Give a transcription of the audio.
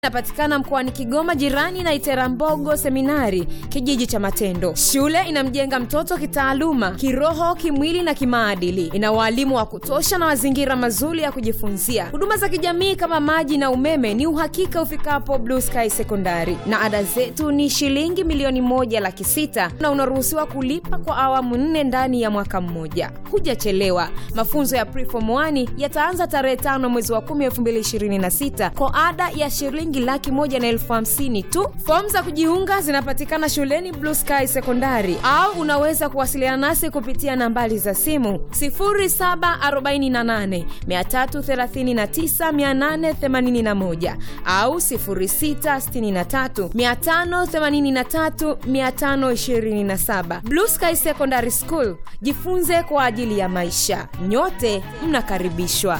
inapatikana mkoani Kigoma, jirani na Iterambogo Seminari, kijiji cha Matendo. Shule inamjenga mtoto kitaaluma, kiroho, kimwili na kimaadili. Ina waalimu wa kutosha na mazingira mazuri ya kujifunzia. Huduma za kijamii kama maji na umeme ni uhakika ufikapo Blue Sky Sekondari, na ada zetu ni shilingi milioni moja laki sita na unaruhusiwa kulipa kwa awamu nne ndani ya mwaka mmoja. Hujachelewa. Mafunzo ya Preform 1 yataanza tarehe tano mwezi wa 10 2026 kwa ada ya shilingi laki moja na elfu hamsini tu. Fomu za kujiunga zinapatikana shuleni Blue Sky Sekondari, au unaweza kuwasiliana nasi kupitia nambari za simu 0748 339 881 au 0663 583 527. Blue Sky Secondary School, jifunze kwa ajili ya maisha. Nyote mnakaribishwa.